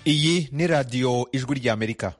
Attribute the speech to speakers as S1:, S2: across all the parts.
S1: iyi ni radiyo ijwi ry'amerika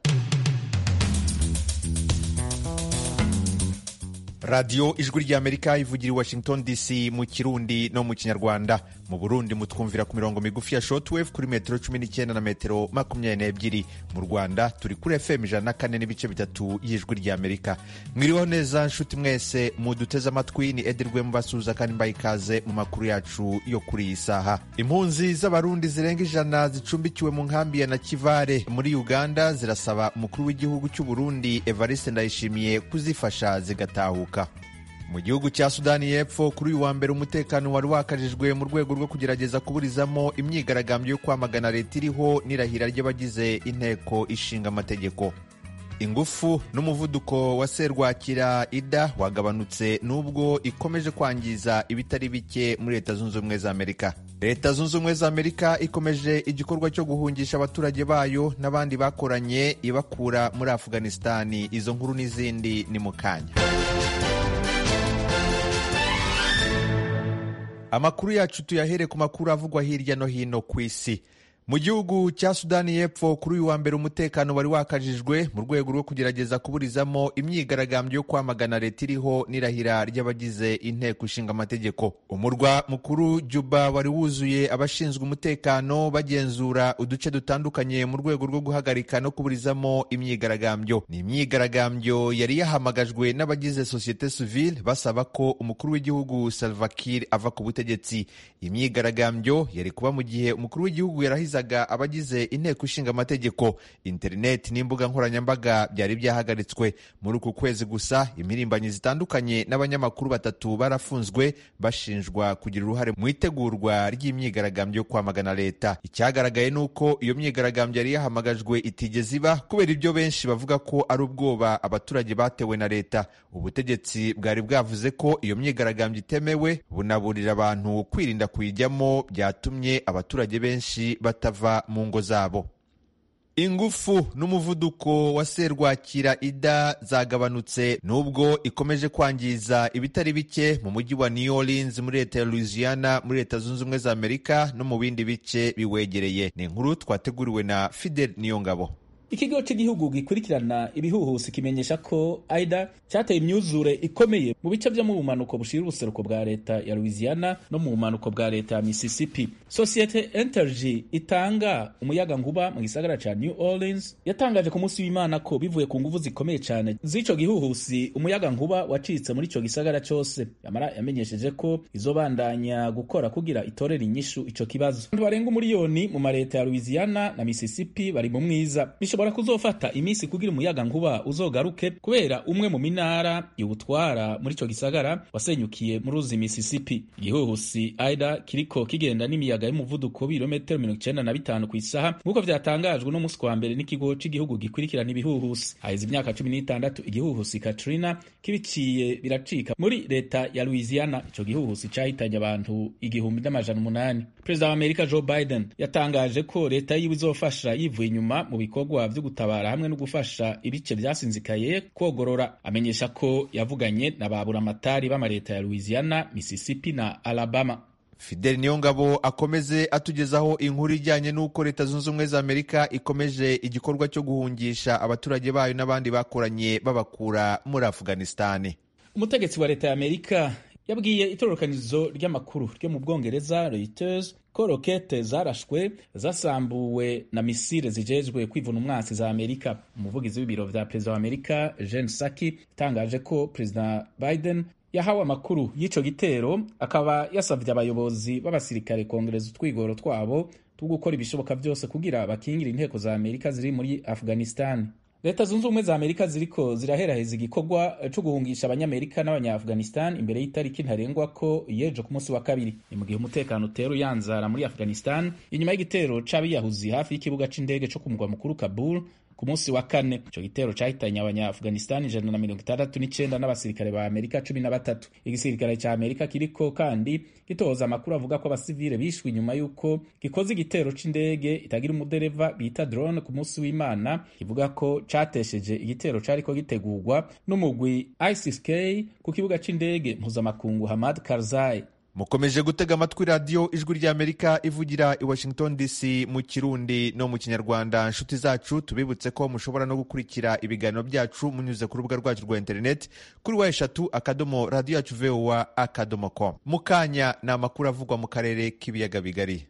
S1: radiyo ijwi ry'amerika ivugira i washington dc mu kirundi no mu kinyarwanda mu burundi mutwumvira ku mirongo migufi ya shortwave kuri metero cumi n'icyenda na metero makumyabiri n'ebyiri mu rwanda turi kuri fm ijana na kane n'ibice bitatu y'ijwi ry'amerika mwiriho neza nshuti mwese muduteze amatwi ni edirwe mubasuhuza kandi mbaye ikaze mu makuru yacu yo kuri iyi saha impunzi z'abarundi zirenga ijana zicumbikiwe mu nkambi ya nakivare muri uganda zirasaba umukuru w'igihugu cy'u burundi evariste ndayishimiye kuzifasha zigatahuka mu gihugu cya sudani y'epfo kuri uyu wa mbere umutekano wari wakajijwe mu rwego rwo kugerageza kuburizamo imyigaragambyo yo kwamagana leta iriho n'irahira ry'abagize inteko ishinga amategeko ingufu n'umuvuduko wa serwakira ida wagabanutse n'ubwo ikomeje kwangiza ibitari bike muri leta zunze ubumwe za amerika leta zunze ubumwe za amerika ikomeje igikorwa cyo guhungisha abaturage bayo n'abandi bakoranye ibakura muri afuganisitani izo nkuru n'izindi ni mu kanya amakuru yacu tuyahere ku makuru avugwa hirya no hino ku isi mu gihugu cya sudani y'epfo kuri uyu wa mbere umutekano wari wakajijwe mu rwego rwo kugerageza kuburizamo imyigaragambyo yo kwamagana leta iriho n'irahira ry'abagize inteko ishinga amategeko umurwa mukuru juba wari wuzuye abashinzwe umutekano bagenzura uduce dutandukanye mu rwego rwo guhagarika no kuburizamo imyigaragambyo ni imyigaragambyo yari yahamagajwe n'abagize sosiyete sivile basaba ko umukuru w'igihugu salva kiir ava ku butegetsi imyigaragambyo yari kuba mu gihe umukuru w'igihugu yarahize abagize inteko ishinga amategeko interineti n'imbuga nkoranyambaga byari byahagaritswe muri uku kwezi gusa imirimbanyi zitandukanye n'abanyamakuru batatu barafunzwe bashinjwa kugira uruhare mu itegurwa ry'imyigaragambyo yo kwamagana leta icyagaragaye ni uko iyo myigaragambyo yari yahamagajwe itigeze iba kubera ibyo benshi bavuga ko ari ubwoba abaturage batewe na leta ubutegetsi bwari bwavuze ko iyo myigaragambyo itemewe bunaburira abantu kwirinda kuyijyamo byatumye abaturage benshi batava mu ngo zabo ingufu n'umuvuduko wa serwakira ida zagabanutse nubwo ikomeje kwangiza ibitari bike mu mujyi wa New Orleans muri leta ya Louisiana muri leta zunze ubumwe za Amerika no mu bindi bice biwegereye ni inkuru twateguriwe na Fidel Niyongabo
S2: ikigo cy'igihugu gikurikirana ibihuhusi kimenyesha ko aida cyateye imyuzure ikomeye mu bice byo mu bumanuko bushira ubuseruko bwa leta ya louisiana no mu bumanuko bwa leta ya mississippi sosiyete energy itanga umuyaga nkuba mu gisagara ca new orleans yatangaje ku munsi w'imana ko bivuye ku nguvu zikomeye cyane z'ico gihuhusi umuyaga nkuba wacitse muri ico gisagara cyose yamara yamenyesheje ko izobandanya gukora kugira itorera inyishu ico kibazo abantu barenga umuriyoni mu mareta ya louisiana na mississippi bari mu mwiza bishobora kuzofata iminsi kugira umuyaga nkuba uzogaruke kubera umwe mu minara iwutwara muri ico gisagara wasenyukiye mu ruzi Mississippi igihuhusi aida kiriko kigenda n'imiyaga y'umuvuduko w'ibirometero mirongo icenda na bitanu ku isaha nk'uko vyatangajwe no musi wa mbere n'ikigo c'igihugu gikurikirana ibihuhusi haheze imyaka cumi n'itandatu igihuhusi Katrina kibiciye biracika muri leta ya Louisiana ico gihuhusi cahitanye abantu igihumbi n'amajana umunani perezida wa amerika joe biden yatangaje ko leta yiwe izofasha yivuye inyuma mu bikorwa vyo gutabara hamwe no gufasha ibice vyasinzikaye kogorora amenyesha ko yavuganye na baburamatari b'amareta ya louisiana mississippi na alabama
S1: fideli niyongabo akomeze atugezaho inkuru ijyanye n'uko leta zunze ubumwe za amerika ikomeje igikorwa cyo guhungisha abaturage bayo n'abandi bakoranye babakura muri afuganisitani
S2: umutegetsi wa leta ya amerika yabwiye itororokanizo ry'amakuru ryo mu bwongereza reuters ko rokete zarashwe zasambuwe na misile zijejwe kwivuna umwansi za amerika umuvugizi w'ibiro vya perezida wa amerika jen saki itangaje ko perezida biden yahawe amakuru y'ico gitero akaba yasavye abayobozi b'abasirikare kongereza utwigoro twabo two gukora ibishoboka vyose kugira bakingire inteko za amerika ziri muri afghanistan leta zunze ubumwe za amerika ziriko ziraheraheza igikorwa co guhungisha abanyamerika n'abanyaafghanistan imbere y'itariki ntarengwa ko yejo ku munsi wa kabiri ni mu gihe umutekano utera uyanzara muri afghanistan inyuma y'igitero c'abiyahuzi hafi y'ikibuga c'indege co ku mugwa mukuru kabul ku munsi wa kane ico gitero cahitanye abanyaafghanistan ijana na mirongo itandatu n'icenda n'abasirikare ba amerika cumi na batatu igisirikare ca amerika kiriko kandi gitoza amakuru avuga ko abasivile bishwe inyuma y'uko gikoze igitero c'indege itagira umudereva bita drone ku munsi w'imana kivuga ko catesheje igitero cariko gitegurwa n'umugwi isis k ku kibuga c'indege mpuzamakungu hamad karzai
S1: mukomeje gutega amatwi radiyo ijwi ry'amerika ivugira i washington dc mu kirundi no mu kinyarwanda inshuti zacu tubibutse ko mushobora no gukurikira ibiganiro byacu munyuze ku rubuga rwacu rwa interineti kuri wa eshatu akadomo radiyo yacu vowa akadomo com mu kanya ni amakuru avugwa mu karere k'ibiyaga bigari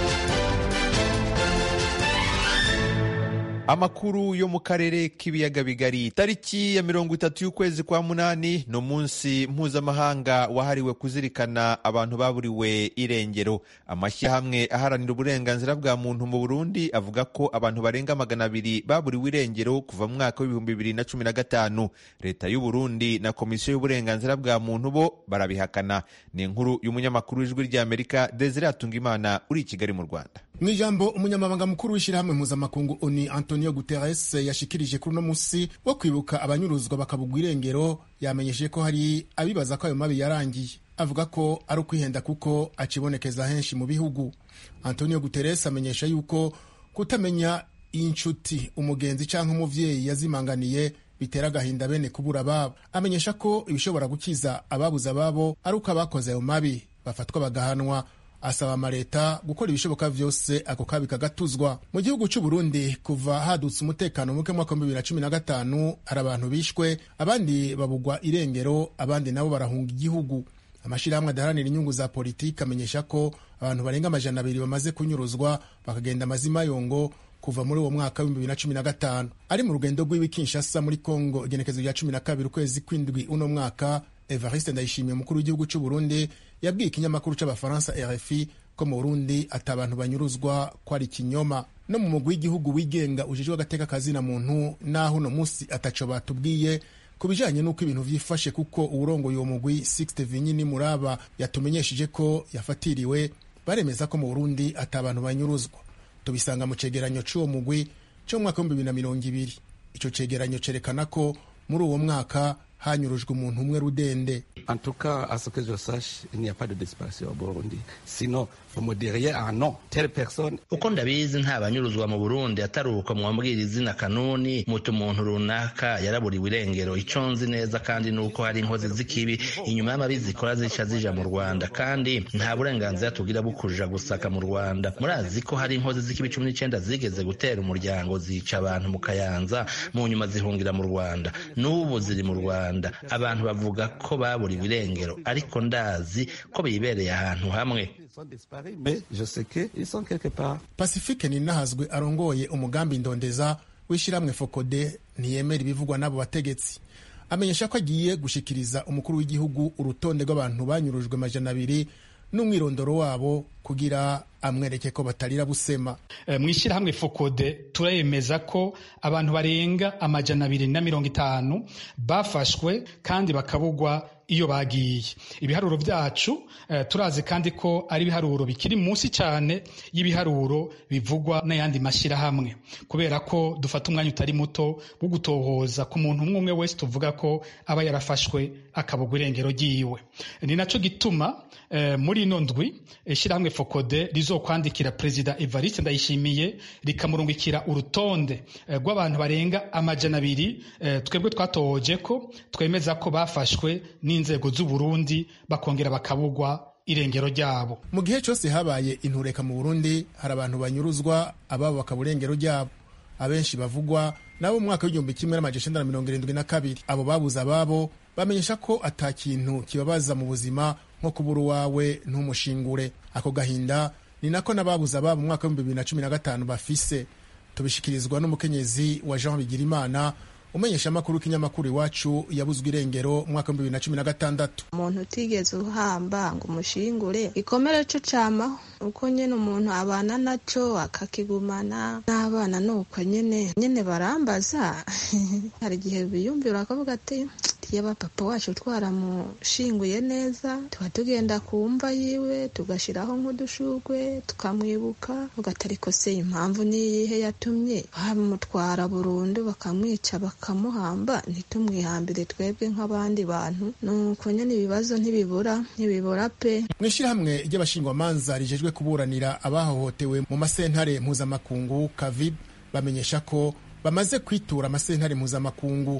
S1: amakuru yo mu karere k'ibiyaga bigari tariki ya mirongo itatu y'ukwezi kwa munani ni umunsi mpuzamahanga wahariwe kuzirikana abantu baburiwe irengero amashyirahamwe aharanira uburenganzira bwa muntu mu burundi avuga ko abantu barenga magana abiri baburiwe irengero kuva mu mwaka w'ibihumbi bibiri na cumi na gatanu leta y'u Burundi na komisiyo y'uburenganzira bwa muntu bo barabihakana ni inkuru y'umunyamakuru w'ijwi ry'amerika desire atungimana uri i kigali mu rwanda
S3: mu ijambo umunyamabanga mukuru w'ishyirahamwe mpuzamakungu oni antonio guterres yashikirije kuri uno musi wo kwibuka abanyuruzwa bakabugwa irengero yamenyesheje ko hari abibaza ko ayo mabi yarangiye avuga ko ari ukwihenda kuko acibonekeza henshi mu bihugu antonio guterres amenyesha yuko kutamenya inshuti umugenzi cyangwa umuvyeyi yazimanganiye bitera agahinda bene kubura ababo amenyesha ko ibishobora gukiza ababuze ababo ari uko abakoze ayo mabi bafatwa bagahanwa asaba amaleta gukora ibishoboka vyose ako kabi kagatuzwa mu gihugu c'u Burundi kuva hadutse umutekano muke mwaka wa bibiri na cumi na gatanu hari abantu bishwe abandi babugwa irengero abandi nabo barahunga igihugu amashirahamwe adaharanira inyungu za politiki amenyesha ko abantu barenga amajana abiri bamaze kunyuruzwa bakagenda amazima yongo kuva muri uwo mwaka w'ibihumbi bibiri na cumi na gatanu ari mu rugendo rw'iwi Kinshasa muri Kongo igenekezo rya cumi na kabiri ukwezi kw'indwi uno mwaka Evariste Ndayishimiye umukuru w'igihugu c'u Burundi yabwiye ikinyamakuru c'abafaransa RFI ko mu Burundi ati abantu banyuruzwa ko ari ikinyoma no mu mugwi w'igihugu wigenga ujejwe agateka kazina muntu naho uno musi ataco batubwiye ku bijanye n'uko ibintu vyifashe kuko uwurongoye uwo mugwi Sixte Vinyini Muraba yatumenyesheje ko yafatiriwe baremeza ko mu Burundi ati abantu banyuruzwa tubisanga mu cegeranyo c'uwo mugwi co mu mwaka w'ibihumbi bibiri na mirongo ibiri ico cegeranyo cerekana ko muri uwo mwaka hanyurujwe umuntu umwe rudende
S4: En tout cas, à ce que je sache, il n'y a pas de disparition au Burundi. Sinon, vous me diriez, ah non, telle personne.
S5: uko ndabizi nta banyuruzwa mu burundi atari uko mwambwira izina kanuni muti umuntu runaka yaraburiwe irengero icyo nzi neza kandi ni uko hari inkozi z'ikibi inyuma y'amabi zikora zica zija mu rwanda kandi nta burenganzira tugira bwo kuja gusaka mu rwanda murazi ko hari inkozi z'ikibi cumi n'icyenda zigeze gutera umuryango zica abantu mu kayanza mu nyuma zihungira mu rwanda n'ubu ziri mu rwanda abantu bavuga ko baburiwe irengero ariko ndazi ko bibereye ahantu hamwe
S4: Ils sont disparus, mais je sais qu'ils sont quelque part.
S3: pacifique ninahazwe arongoye umugambi ndondeza w'ishyirahamwe fokode ntiyemera ibivugwa n'abo bategetsi amenyesha ko agiye gushikiriza umukuru w'igihugu urutonde rw'abantu banyurujwe amajana abiri n'umwirondoro wabo kugira amwereke ko batarira busema
S6: Eh, mu ishyirahamwe fokode turemeza ko abantu barenga amajana abiri na mirongo itanu bafashwe kandi bakabugwa iyo bagiye ibiharuro byacu eh, turazi kandi ko ari ibiharuro bikiri munsi cyane y'ibiharuro bivugwa n'ayandi mashyirahamwe kubera ko dufata umwanya utari muto wo gutohoza ku muntu umwe umwe wese tuvuga ko aba yarafashwe akabugwa irengero ryiwe ni naco gituma eh, muri ino ndwi ishyirahamwe fokode rizokwandikira perezida evariste ndayishimiye rikamurungikira urutonde eh, rw'abantu barenga amajana abiri eh, twebwe twatohoje ko twemeza ko bafashwe n'inzego z'u Burundi bakongera bakabugwa irengero ryabo
S3: mu gihe cyose habaye intureka mu burundi hari abantu banyuruzwa ababo bakaba urengero ryabo abenshi bavugwa nabo mu mwaka w'igihumbi kimwe n'amajana icenda na mirongo irindwi na kabiri abo babuze ababo bamenyesha ko ata kintu kibabaza mu buzima nko kubura uwawe ntumushingure ako gahinda ni nako n'ababuze ababo mu mwaka w'ibihumbi bibiri na cumi na gatanu bafise tubishikirizwa n'umukenyezi wa jean bigirimana umenyesha amakuru w'ikinyamakuru iwacu yabuzwe irengero mu mwaka w'ibihumbi bibiri na cumi na gatandatu
S7: umuntu utigeze uhamba ngo umushingure ikomere co camaho uko nyene umuntu abana naco akakigumana n'abana nuko nyene nyene barambaza hari igihe biyumvira bakavuga ati yaba papa wacu twaramushinguye neza tuba tugenda ku mva yiwe tugashiraho nk'udushurwe tukamwibuka ugatariko se impamvu niyihe yatumye bamutwara burundu bakamwica bakamuhamba ntitumwihambire twebwe nk'abandi bantu nuko nyene ibibazo ntibibura ntibibura pe
S3: mu ishyirahamwe ry'abashingwamanza rijejwe kuburanira abahohotewe mu masentare mpuzamakungu kavid bamenyesha ko bamaze kwitura amasentare mpuzamakungu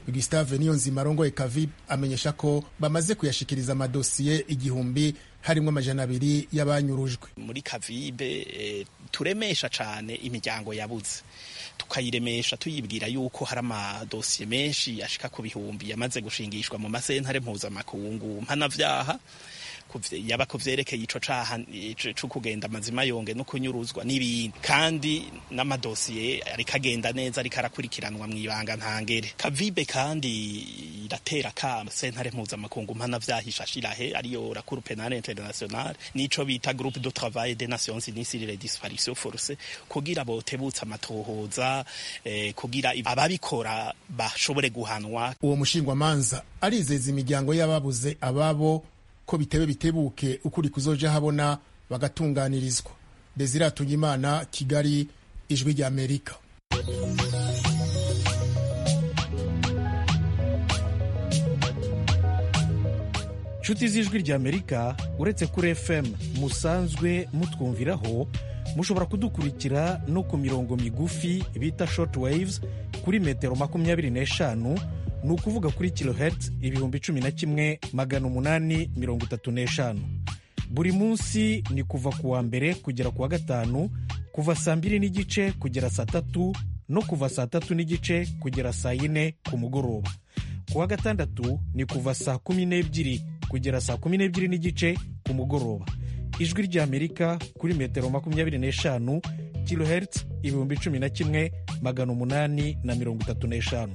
S3: gustave niyonzima arongoye kavi amenyesha ko bamaze kuyashikiriza amadosiye igihumbi harimo amajana abiri y'abanyurujwe
S8: muri kavibe e, turemesha cane imiryango yabuze tukayiremesha tuyibwira yuko hari amadosiye menshi ashika ku bihumbi yamaze gushingishwa mu masentare mpuzamakungu mpanavyaha yaba ko vyerekeye ico caha co kugenda amazima yonge no kunyuruzwa n'ibindi kandi n'amadosiye ariko agenda neza ariko arakurikiranwa mw'ibanga ntangere kavibe kandi iratera kama sentare mpuzamakungu mpana vyahishashirahe ariyo la cour penale internationale nico bita groupe de travail des nations unies sur les disparitions forcées kugira botebutsa amatohoza eh, kugira ababikora bashobore guhanwa
S3: uwo mushingwamanza arizeza imiryango y'ababuze ababo ko bitebe bitebuke ukuri kuzoja habona bagatunganirizwa desire atungimana kigali ijwi rya amerika
S9: nshuti z'ijwi rya amerika uretse kuri fm musanzwe mutwumviraho mushobora kudukurikira no ku mirongo migufi bita short waves kuri metero makumyabiri n'eshanu ni ukuvuga kuri kilohertz ibihumbi cumi na kimwe magana umunani mirongo itatu n'eshanu buri munsi ni kuva ku wa mbere kugera ku wa gatanu kuva saa mbiri n'igice kugera saa tatu no kuva saa tatu n'igice kugera saa yine ku mugoroba ku wa gatandatu ni kuva saa kumi n'ebyiri kugera saa kumi n'ebyiri n'igice ku mugoroba ijwi ry'amerika kuri metero makumyabiri n'eshanu kilohertz ibihumbi cumi na kimwe magana umunani na mirongo itatu n'eshanu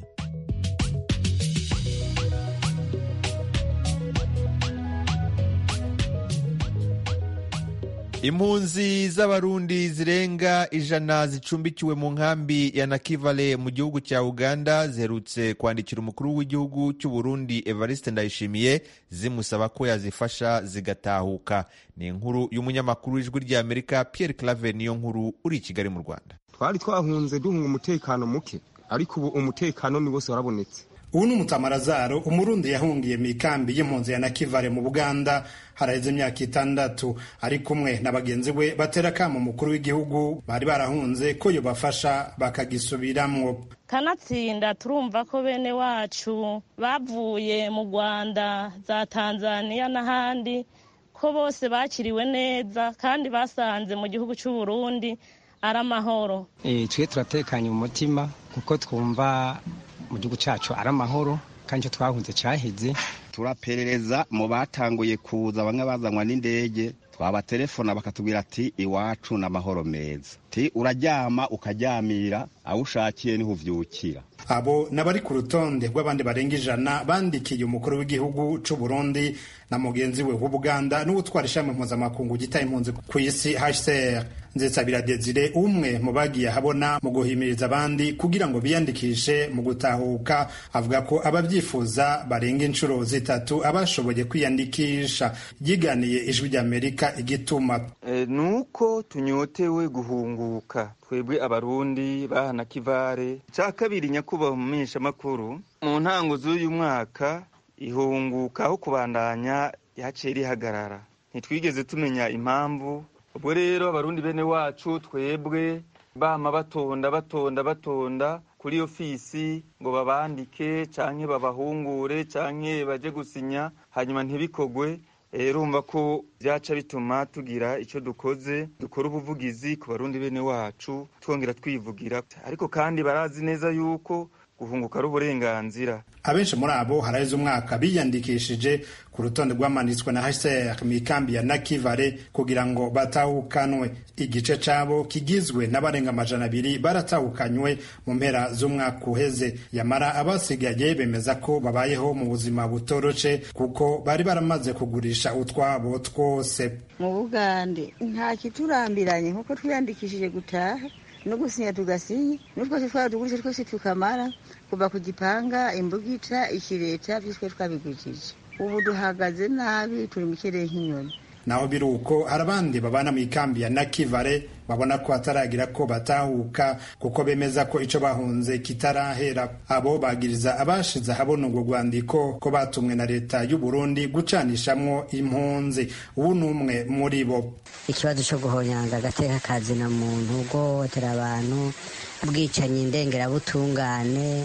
S1: impunzi z'abarundi zirenga ijana zicumbikiwe mu nkambi ya nakivale mu gihugu cya uganda ziherutse kwandikira umukuru w'igihugu cy'u burundi evariste ndayishimiye zimusaba ko yazifasha zigatahuka ni inkuru y'umunyamakuru w'ijwi ry'amerika pierre claver niyo nkuru uri i kigali mu rwanda
S10: twari twahunze duhunga umutekano muke ariko ubu umutekano ni wose warabonetse
S11: ubu ni umutamarazaro umurundi yahungiye mu ikambi y'impunzi ya nakivale mu buganda haraheze imyaka itandatu ari kumwe na bagenzi be batera akamo umukuru w'igihugu bari barahunze ko yobafasha bakagisubiramwo
S12: kanatsinda turumva ko bene wacu bavuye mu rwanda za tanzania n'ahandi ko bose bakiriwe neza kandi basanze mu gihugu cy'u burundi ari amahoro
S13: twe turatekanye mu mutima kuko twumva mu gihugu cyacu ari amahoro kandi icyo twahunze cyaheze
S14: turaperereza mu batanguye kuza bamwe bazanwa n'indege twabaterefona bakatubwira ati iwacu ni amahoro meza ti uraryama ukaryamira aho ushakiye niho uvyukira
S11: abo n'abari ku rutonde rw'abandi barenga ijana bandikiye umukuru w'igihugu c'u Burundi na mugenzi we w'Ubuganda n'uwutwara ishami mpuzamakungu gitaye impunzi ku isi HCR Nzetsabira Desire umwe mu bagiye ahabona mu guhimiriza abandi kugira ngo biyandikishe mu gutahuka avuga ko ababyifuza barenga inshuro zitatu abashoboye kwiyandikisha yiganiye ijwi ry'Amerika igituma
S15: e, nuko tunyotewe guhunguka twebwe abarundi bahana kivare cya kabiri nyakubahwa umumenyesha makuru mu ntango z'uyu mwaka ihunguka aho kubandanya yaciye rihagarara ntitwigeze tumenya impamvu ubwo rero abarundi bene wacu twebwe bama batonda batonda batonda kuri ofisi ngo babandike canke babahungure canke baje gusinya hanyuma ntibikogwe urumva ko byaca bituma tugira icyo dukoze dukora ubuvugizi ku barundi bene wacu twongera twivugira ariko kandi barazi neza yuko guhunguka ari uburenganzira
S11: abenshi muri abo haraheze umwaka biyandikishije ku rutonde rwamanitswe na HCR mu ikambi ya Nakivale kugira ngo batahukanwe igice cabo kigizwe n'abarenga amajana abiri baratahukanywe mu mpera z'umwaka uheze yamara abasigaye bemeza ko babayeho mu buzima butoroshe kuko bari baramaze kugurisha utwabo twose
S16: mu bugande nta kiturambiranye nkuko twiyandikishije gutaha no gusinya tugasinya n'utwose twadugurisha twose tukamara kuva ku gipanga imbugita ikireta byose twabigurishije ubu duhagaze nabi turi mu kirere nk'inyoni
S11: naho biri uko hari abandi babana mu ikambi ya nakivale babona ko hataragira ko batahuka kuko bemeza ko icyo bahunze kitarahera abo bagiriza abashize ahabona urwo rwandiko ko batumwe na leta y'u Burundi gucanishamwo impunzi ubu ni umwe muri bo
S17: ikibazo cyo guhonyanga agateka kazina muntu guhohotera abantu ubwicanyi ndengerabutungane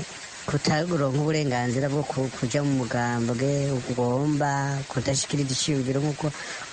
S17: kutaronka uburenganzira bwo kuja mu mugambwe ugomba kudashikiriza iciyumviro nk'uko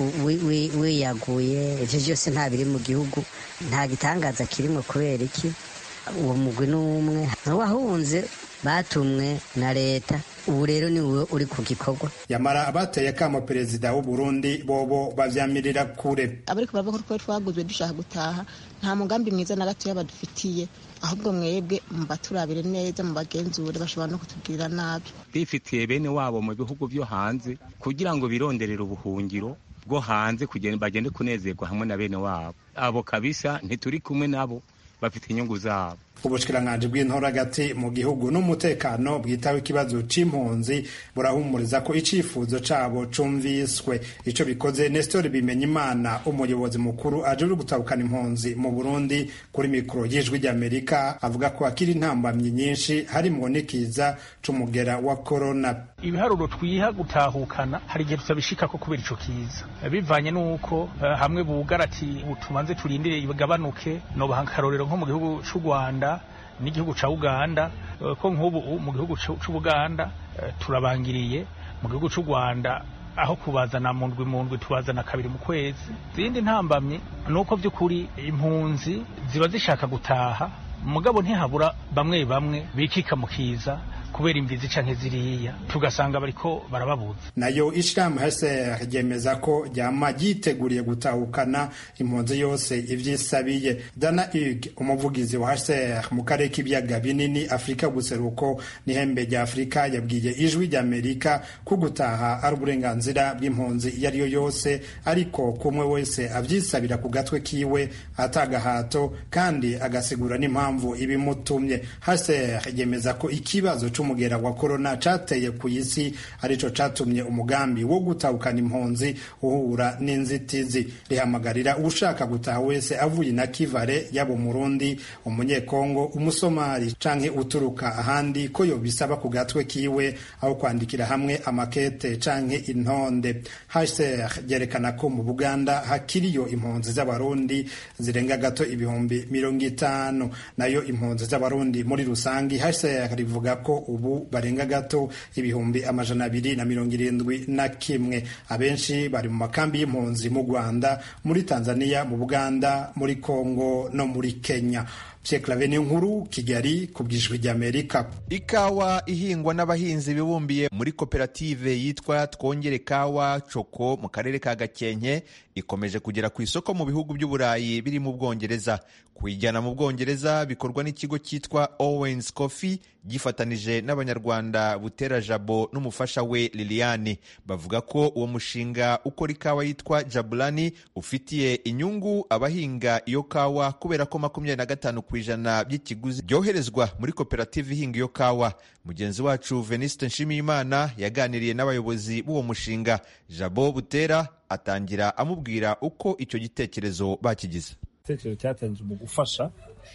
S17: wiyaguye ivyo vyose nta biri mu gihugu nta gitangaza kirimwo kubera iki uwo mugwi n'umwe wahunze batumwe na leta ubu rero ni wowe uri ku gikorwa
S11: yamara abateye akamo perezida w'u Burundi bobo bavyamirira kure
S18: abariko baravuga ko twaguzwe dushaka gutaha nta mugambi mwiza na gatoya badufitiye ahubwo mwebwe mubaturabire neza mubagenzure bashobora no kutugirira nabi
S19: bifitiye bene wabo mu bihugu vyo hanze kugira ngo bironderere ubuhungiro bwo hanze kugira bagende kunezerwa hamwe na bene wabo abo kabisa ntituri kumwe nabo bafite inyungu zabo
S11: ubushikiranganji bw'intora hagati mu gihugu n'umutekano bwitaho ikibazo c'impunzi burahumuriza ko icifuzo cabo cumviswe ico bikoze Nestor Bimenyimana umuyobozi mukuru ajejwe gutabukana impunzi mu Burundi kuri mikoro y'ijwi ry'Amerika avuga ko akiri intambamyi nyinshi harimwo n'ikiza c'umugera wa corona
S20: ibiharuro twiha gutahukana hari igihe tutabishikako kubera ico kiza bivanye n'uko uh, hamwe bugara ati tumanze turindire igabanuke nobaha akarorero nko mu gihugu c'u Rwanda n'igihugu ca Uganda ko nk'ubu mu gihugu c'Ubuganda turabangiriye mu gihugu c'u Rwanda aho kubazana mu ndwi mu ndwi tubazana kabiri mu kwezi zindi ntambamye nuko by'ukuri impunzi ziba zishaka gutaha mugabo ntihabura bamwe bamwe bikika mu kiza kubera imvizi canke ziriya tugasanga bariko barababuza
S11: nayo ishirahamwe HCR ryemeza ko ryama ryiteguriye gutahukana impunzi yose ivyisabiye Dana Hug umuvugizi wa HCR mu karere k'ibiyaga binini Afurika guseruko n'ihembe rya Afurika yabwiye ijwi ry'Amerika ko gutaha ari uburenganzira bw'impunzi iyo ariyo yose ariko kumwe wese avyisabira ku gatwe kiwe atagahato kandi agasigura n'impamvu ibimutumye HCR yemeza ko ikibazo umugera wa korona cateye ku isi arico catumye umugambi wo gutahukana impunzi uhura n'inzitizi rihamagarira ushaka gutaha wese avuye na kivare yaba umurundi umunyekongo umusomali canke uturuka ahandi ko yobisaba ku gatwe kiwe aho kwandikira hamwe amakete canke intonde HCR ryerekana ko mu Buganda hakiriyo impunzi z'abarundi zirenga gato ibihumbi mirongo itanu nayo impunzi z'abarundi muri rusangi HCR rivuga ko ubu barenga gato ibihumbi amajana abiri na mirongo irindwi na kimwe abenshi bari mu makambi y'impunzi mu rwanda muri tanzania mu buganda muri kongo no muri kenya Clave ni nkuru Kigali ku bwijwi ry'Amerika.
S1: Ikawa ihingwa n'abahinzi bibumbiye muri koperative yitwa Twongere Kawa Coko mu karere ka Gakenke ikomeje kugera ku isoko mu bihugu by'Uburayi biri mu Bwongereza. Kuyijyana mu Bwongereza bikorwa n'ikigo cyitwa Owens Coffee gifatanije n'Abanyarwanda Butera Jabo n'umufasha we Liliane. Bavuga ko uwo mushinga ukora ikawa yitwa Jabulani ufitiye inyungu abahinga iyo kawa kubera ko makumyabiri na gatanu ku ijana by'ikiguzi byoherezwa muri koperative ihinga iyo kawa mugenzi wacu veniste nshimiyimana yaganiriye n'abayobozi b'uwo mushinga jabo butera atangira amubwira uko icyo gitekerezo bakigize
S21: igitekerezo cyatanzwe mu gufasha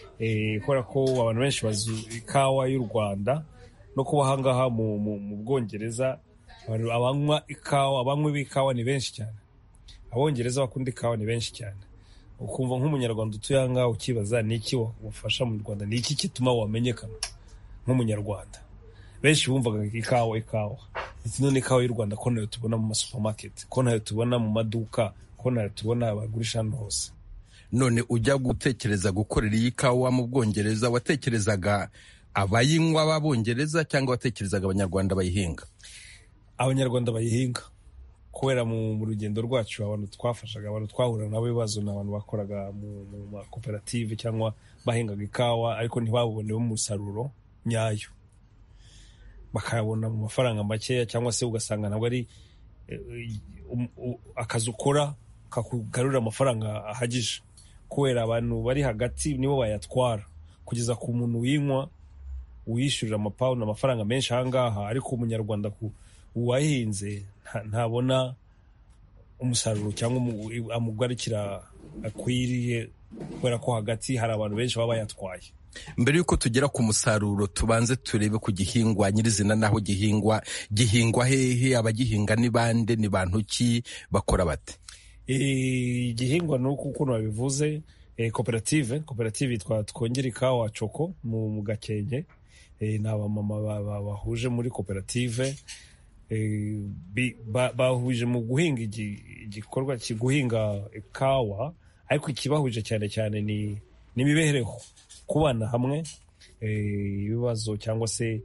S21: kubera ko abantu benshi bazi ikawa y'u rwanda no kuba ahangaha mu bwongereza abanywa ikawa abanywi b'ikawa ni benshi cyane abongereza bakunda ikawa ni benshi cyane ukumva nk'umunyarwanda utuye aha ngaha ukibaza ni iki wafasha mu rwanda ni iki gituma wamenyekana nk'umunyarwanda benshi bumvaga ikawa ikawa ndetse none ikawa y'u rwanda ko nayo tubona mu masupamaketi ko nayo tubona mu maduka ko nayo tubona bagurisha hano hose
S22: none ujya gutekereza gukorera iyi kawa mu bwongereza watekerezaga abayinywa b'abongereza cyangwa watekerezaga abanyarwanda bayihinga
S21: abanyarwanda bayihinga kubera mu rugendo rwacu abantu twafashaga abantu twahura nabo ibibazo ni abantu bakoraga mu makoperative cyangwa bahingaga ikawa ariko ntibabonemo umusaruro nyayo bakayabona mu mafaranga makeya cyangwa se ugasanga ntabwo ari akazi ukora kakugarurira amafaranga ahagije kubera abantu bari hagati nibo bayatwara kugeza ku muntu winywa uyishyurira amapawundi amafaranga menshi ahangaha ariko umunyarwanda uwahinze ntabona umusaruro cyangwa amugarukira akwiriye kubera ko hagati hari abantu benshi baba bayatwaye
S22: mbere y'uko tugera ku musaruro tubanze turebe ku gihingwa nyirizina n'aho gihingwa gihingwa hehe abagihinga ni bande ni bantu ki bakora bate
S21: igihingwa ni uko ukuntu babivuze koperative koperative yitwa twongere ikawa coko mu gakenke ni abamama bahuje muri koperative bahuje mu guhinga igikorwa guhinga ikawa ariko ikibahuje cyane cyane ni imibereho kubana hamwe ibibazo cyangwa se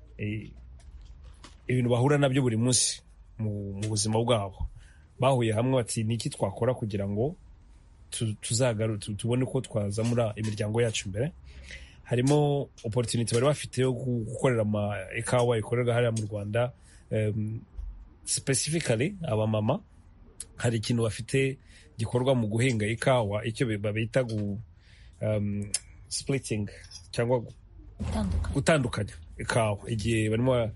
S21: ibintu bahura nabyo buri munsi mu buzima bwabo bahuye hamwe bati ni iki twakora kugira ngo tubone uko twazamura imiryango yacu imbere harimo opportunity bari bafite yo gukorera ama ikawa ikorerwa hariya mu rwanda specifically abamama hari ikintu bafite gikorwa mu guhinga ikawa icyo babita gu splitting cyangwa gutandukanya ikawa igihe barimo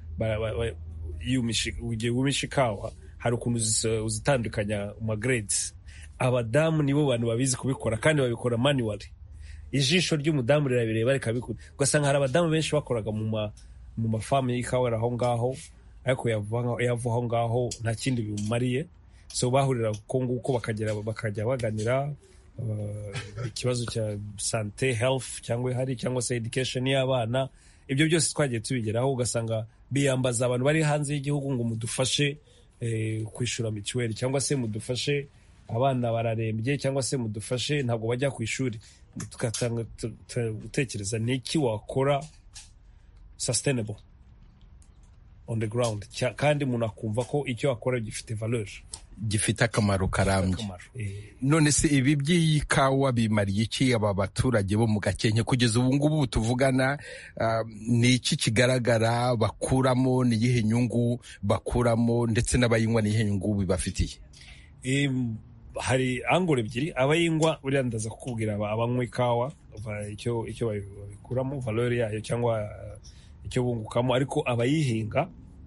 S21: igihe wumisha ikawa hari ukuntu uzitandukanya mu grades abadamu nibo bantu babizi kubikora kandi babikora manually ijisho ry'umudamu rirabireba rikabikora ugasanga hari abadamu benshi bakoraga mu mafamu y'ikawa aho ngaho ariko yava aho ngaho nta kindi bimumariye so bahurira ko nguko bakajya baganira ikibazo cya sante health cyangwa ihari cyangwa se education y'abana ibyo byose twagiye tubigeraho ugasanga biyambaza abantu bari hanze y'igihugu ngo mudufashe kwishyura mituweli cyangwa se mudufashe abana bararembye cyangwa se mudufashe ntabwo bajya ku ishuri tugatanga gutekereza ni iki wakora sustainable on the ground kandi umuntu akumva ko icyo akora gifite valeur
S22: gifite akamaro karambye none se ibi by'ikawa bimariye iki aba baturage bo mu gakenke kugeza ubu ngubu tuvugana ni iki kigaragara bakuramo ni iyihe nyungu bakuramo ndetse n'abayinywa ni iyihe nyungu bibafitiye
S21: hari angoro ebyiri abayinywa buriya ndaza kukubwira abanywa ikawa icyo babikuramo valeur yayo cyangwa icyo bungukamo ariko abayihinga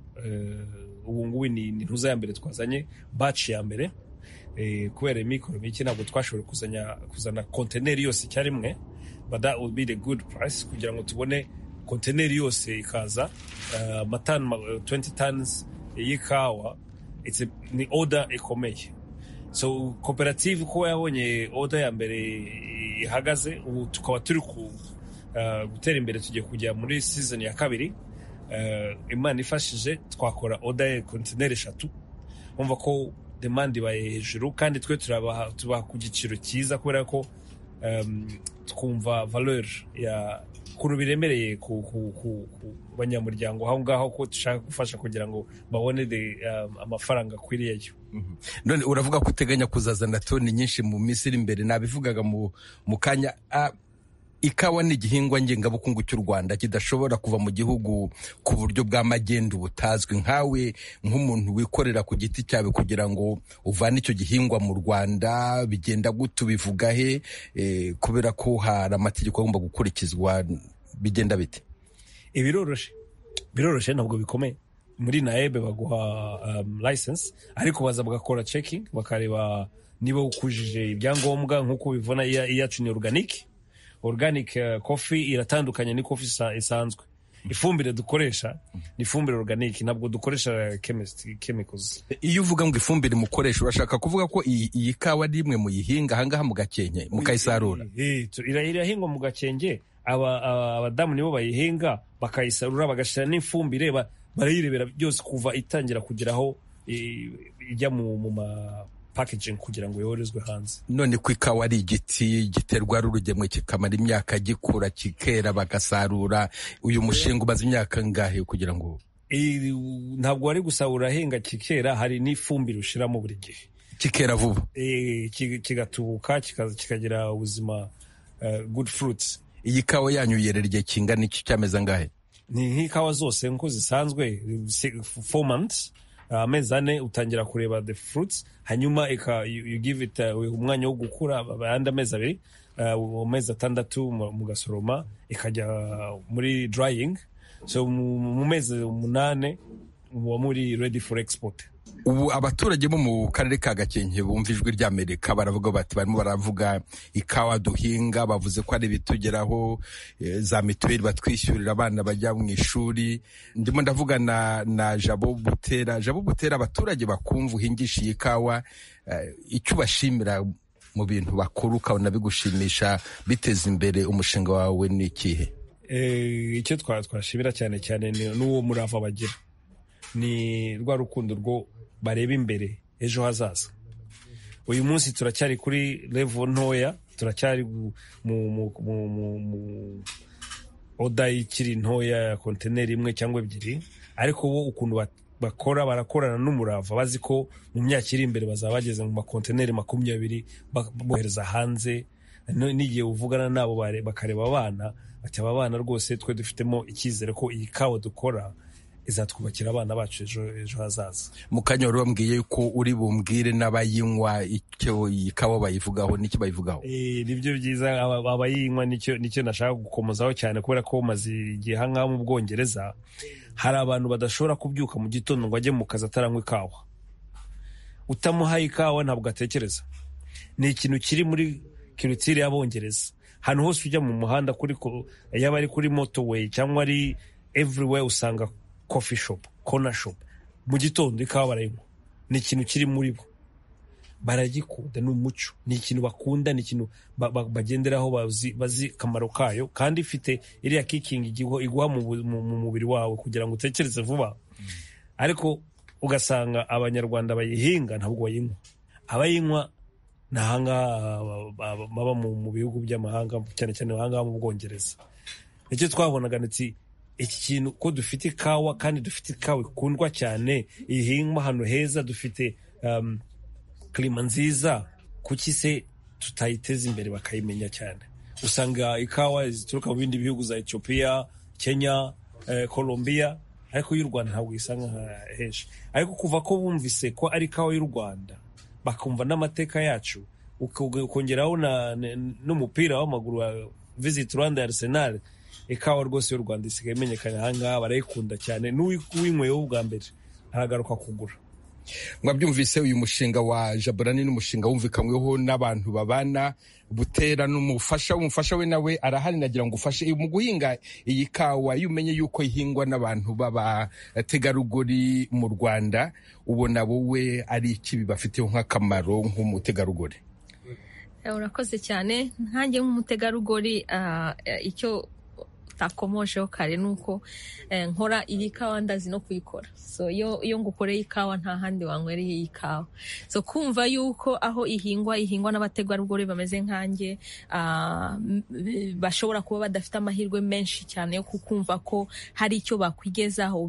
S21: ubu ngubu ni ntuza ya mbere twazanye baci ya mbere kubera imikoro mike ntabwo twashoboye kuzana konteneri yose icyarimwe but that would be the good price kugira ngo tubone konteneri yose ikaza amatani 20 tons y'ikawa ni order ikomeye so koperative kuba yabonye order ya mbere ihagaze ubu tukaba turi gutera imbere tugiye kujya muri season ya kabiri imana ifashije twakora oda ya kontineri eshatu wumva ko demande ibaye hejuru kandi twe tubaha ku giciro cyiza kubera ko twumva valeur ya ukuntu biremereye ku banyamuryango aho ngaho ko dushaka gufasha kugira ngo babone amafaranga akwiriyeyo
S22: none uravuga ko uteganya kuzazana toni nyinshi mu minsi iri imbere nabivugaga mu kanya ikawa ni igihingwa ngengabukungu cy'u rwanda kidashobora kuva mu gihugu ku buryo bw'amagendu butazwi nkawe nk'umuntu wikorera ku giti cyawe kugira ngo uvane icyo gihingwa mu rwanda bigenda gute ubivuga he kubera ko hari amategeko agomba gukurikizwa bigenda bite
S21: ibiroroshe biroroshe ntabwo bikomeye muri naebe baguha license ariko baza bagakora checking bakareba niba ukujije ibyangombwa nk'uko bivuna iyacu ni organique organic coffee iratandukanye ni coffee isanzwe ifumbire dukoresha ni ifumbire organic ntabwo dukoresha chemicals
S22: iyo uvuga ngo ifumbire mukoresha urashaka kuvuga ko iyi kawa ari imwe muyihinga ahangaha mu gakenke mukayisarura
S21: irahingwa mu gakenke abadamu nibo bayihinga bakayisarura bagashyira n'ifumbire barayirebera byose kuva itangira kugera aho ijya mu ma packaging kugira ngo yoherezwe hanze
S22: none ko ikawa ari igiti giterwa ari urugemwe kikamara imyaka gikura kikera bagasarura uyu mushinga umaze imyaka ngahe kugira ngo
S21: ntabwo wari gusarura ahenga kikera hari n'ifumbire ushyiramo buri gihe
S22: kikera vuba
S21: kigatubuka kikagira ubuzima good fruits
S22: iyi kawa yanyu yerera igihe kingana iki cyameze angahe
S21: ni nk'ikawa zose nk'uko zisanzwe four months amezi ane utangira kureba the fruits hanyuma you give it umwanya wo gukura ayandi amezi abiri amezi atandatu mugasoroma ikajya muri drying so mu mezi umunane muba muri ready for export
S22: ubu abaturage bo mu karere ka gakenke bumva ijwi ry'amerika baravuga bati barimo baravuga ikawa duhinga bavuze ko ari ibitugeraho za mituweli batwishyurira abana bajya mu ishuri ndimo ndavuga na, na jabo butera jabo butera abaturage bakumva uhingisha iyi kawa icyo ubashimira mu bintu bakuru ukabona bigushimisha biteza imbere umushinga wawe ni ikihe
S21: icyo twashimira cyane cyane n'uwo murava bagira ni rwa rukundo rwo bareba imbere ejo hazaza uyu munsi turacyari kuri levo ntoya turacyari mu oda ikiri ntoya ya kontineri imwe cyangwa ebyiri ariko bo ukuntu bakora barakorana n'umurava bazi ko mu myaka iri imbere bazaba bageze mu makontineri makumyabiri bohereza hanze n'igihe uvugana nabo bakareba abana bati aba bana rwose twe dufitemo icyizere ko iyi kawa dukora izatwubakira abana bacu ejo hazaza
S22: mu kanya wari wambwiye ko uri bumbwire n'abayinywa icyo iyi kawa bayivugaho n'icyo bayivugaho
S21: nibyo byiza abayinywa nicyo nashaka gukomozaho cyane kubera ko maze igihe ahangaha mu bwongereza hari abantu badashobora kubyuka mu gitondo ngo ajye mu kazi ataranywa ikawa utamuhaye ikawa ntabwo atekereza ni ikintu kiri muri kirutire y'abongereza ahantu hose ujya mu muhanda kuri yaba ari kuri motorway cyangwa ari everywhere usanga coffee shop corner shop mu gitondo ikawa barayinywa ni ikintu kiri muri bo baragikunda ni umuco ni ikintu bakunda ni ikintu bagenderaho bazi akamaro kayo kandi ifite iriya kikingi iguha mu mubiri wawe kugira ngo utekereze vuba ariko ugasanga abanyarwanda bayihinga ntabwo bayinywa abayinywa ni ahangaha baba mu bihugu by'amahanga cyane cyane ahangaha mu bwongereza nicyo twabonaga ndetse iki kintu ko dufite ikawa kandi dufite ikawa ikundwa cyane ihingwa ahantu heza dufite kirima nziza kuki se tutayiteza imbere bakayimenya cyane usanga ikawa zituruka mu bindi bihugu za etiyopiya kenya colombia ariko y'u rwanda ntabwo isanga henshi ariko kuva ko bumvise ko ari ikawa y'u rwanda bakumva n'amateka yacu ukongeraho n'umupira w'amaguru wa visit rwanda ya arsenal ikawa rwose y'u rwanda isigaye imenyekana ahangaha barayikunda cyane n'uwinyweyeho ubwa mbere aragaruka kugura
S22: mwabyumvise uyu mushinga wa jaburani n'umushinga wumvikanyweho n'abantu babana butera n'umufasha umufasha we nawe arahari nagira ngo ufashe mu guhinga iyi kawa iyo umenye yuko ihingwa n'abantu b'abategarugori mu rwanda ubona wowe ari iki bibafiteho nk'akamaro nk'umutegarugori
S2: urakoze cyane nkange nk'umutegarugori icyo utakomojeho kare ni uko nkora iyi kawa ndazi no kuyikora so iyo ngukoreye ikawa nta handi wanywereye iyi kawa so kumva yuko aho ihingwa ihingwa n'abategarugori bameze nkanjye bashobora kuba badafite amahirwe menshi cyane yo kukumva ko hari icyo bakwigezaho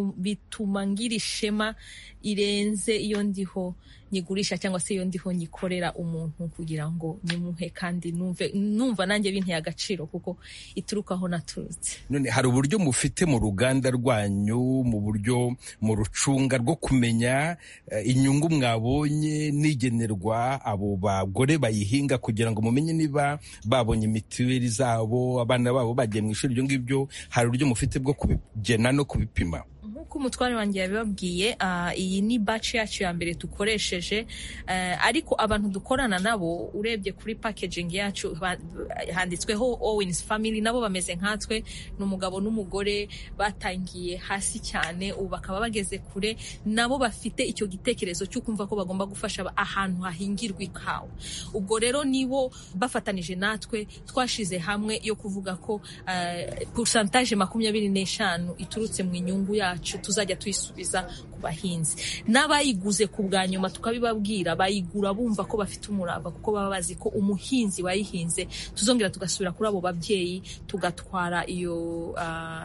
S2: bituma ngira ishema irenze iyo ndiho nyigurisha cyangwa se iyo ndiho nyikorera umuntu kugira ngo nyimuhe kandi numve numva nanjye binteye agaciro kuko ituruka aho naturutse
S22: none hari uburyo mufite mu ruganda rwanyu mu buryo mu rucunga rwo kumenya inyungu mwabonye nigenerwa abo bagore bayihinga kugira ngo mumenye niba babonye mituweli zabo abana babo bagiye mu ishuri ibyo ngibyo hari uburyo mufite bwo kubigena no kubipima
S2: nk'uko umutware wanjye yabibabwiye iyi ni baci yacu ya mbere dukoresheje ariko abantu dukorana nabo urebye kuri packaging yacu handitsweho owens family nabo bameze nkatwe ni umugabo n'umugore batangiye hasi cyane ubu bakaba bageze kure nabo bafite icyo gitekerezo cyo kumva ko bagomba gufasha ahantu hahingirwa ikawa ubwo rero nibo bafatanije natwe twashize hamwe yo kuvuga ko pusantaje makumyabiri n'eshanu iturutse mu inyungu yacu tuzajya tuyisubiza ku bahinzi n'abayiguze ku bwa nyuma tukabibabwira bayigura bumva ko bafite umurava kuko baba bazi ko umuhinzi wayihinze tuzongera tugasubira kuri abo babyeyi tugatwara iyo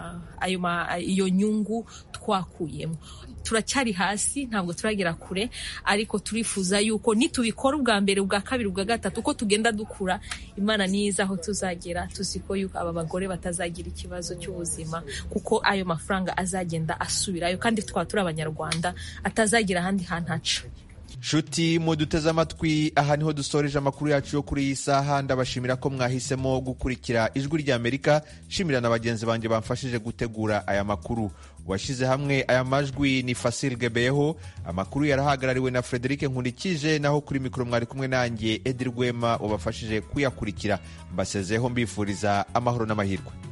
S2: ayo iyo nyungu twakuyemo turacyari hasi ntabwo turagera kure ariko turifuza yuko nitubikora ubwa mbere ubwa kabiri ubwa gatatu uko tugenda dukura imana niyiza aho tuzagera tuzi ko yuko aba bagore batazagira ikibazo cy'ubuzima kuko ayo mafaranga azagenda asubirayo kandi twaba turi abanyarwanda atazagira ahandi hantu aca
S1: nshuti muduteze amatwi aha niho dusoreje amakuru yacu yo kuri iyi saha ndabashimira ko mwahisemo gukurikira ijwi ry'amerika nshimira na bagenzi banjye bamfashije gutegura aya makuru washyize hamwe aya majwi ni Fasil Gebeyeho amakuru yarahagarariwe na Frederic Nkurikije naho kuri mikoro mwari kumwe nanjye Edi Rwema wabafashije kuyakurikira mbasezeho mbifuriza amahoro n'amahirwe